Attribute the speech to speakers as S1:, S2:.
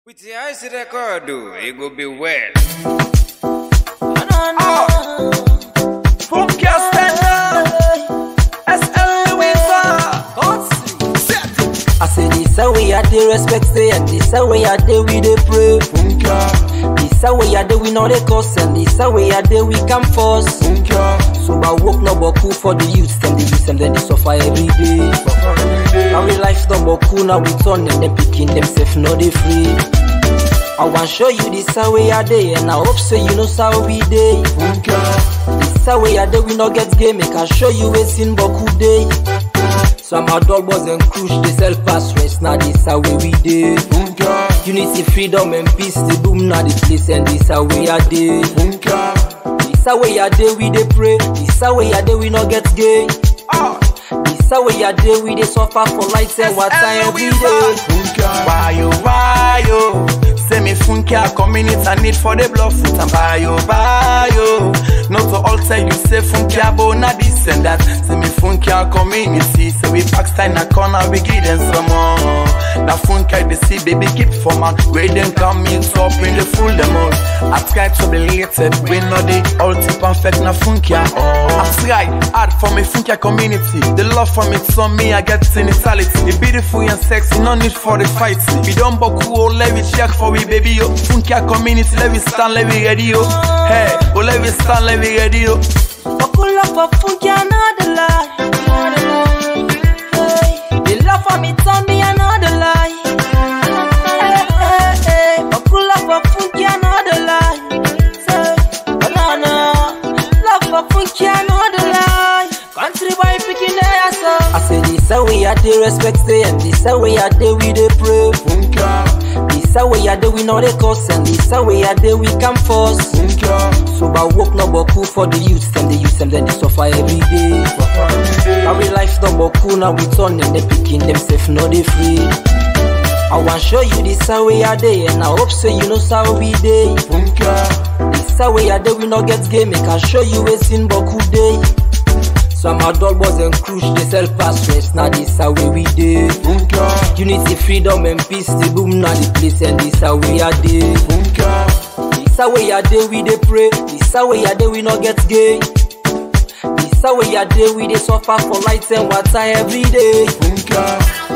S1: With the eyes record, it go be well.
S2: Funky stand up. SL
S3: I say this a way I dey respect say and this a way I dey we dey pray. This a way I dey we know they cause and this a way I dey we come first. So I work no boku for the youth them the youth them then they suffer every day. Now we life no boku now we turn and them picking themselves no they free. I want show you this a way I dey and I hope say you know how we dey. This a way I dey we no get game make I show you a sin boku day. Some our dog boys and cruise they sell pass rest now this a way we dey. Unity, freedom and peace the boom now the place and this a way I dey. This a way I dey we dey pray. This a way I dey we no get gay. This a way I dey we dey suffer for lights and water every day.
S2: Why yo, why yo? Say me funky a community I need for the blood fruit and buy yo, buy yo. Not to alter you say funky a bona this and that. Say me funky a community. Say we backside na corner we give them some more. Now funky they see baby keep for man. Where them come in top in the full them out. I try to be related. We know the ultimate perfect na funky a. Oh. I try hard for me funky a community. The love for me so me I get inequality. It beautiful and sexy, no need for the fight. We don't boku oh let me check for we baby yo. Funky a community, let me stand, let me ready yo. Hey, oh let me stand, let me ready yo.
S3: Buckle up for funky another lie. Hey, the love for me turn me another lie. Hey, hey, hey, buckle up for funky another lie. Say, banana, love for funky another lie. Country boy picking their ass up. I say this a way I dey respect say and this a way I dey we dey pray. This a way I dey we know they cause and this a way I dey we come first. So I work no boku for the youth them the youth them then they suffer every day. Now we life no boku now we turn and they picking themselves no they free. I want show you this a way I dey and I hope say you know how we dey. This a way I dey we no get game make I show you a sin boku day. Some our dog boys and cruise they sell pass rest now this a way we dey. Unity, freedom and peace the boom now the place and this a way I dey. This a way I dey we dey pray. This a way I dey we no get gay. This a way I dey we dey suffer for lights and water every day.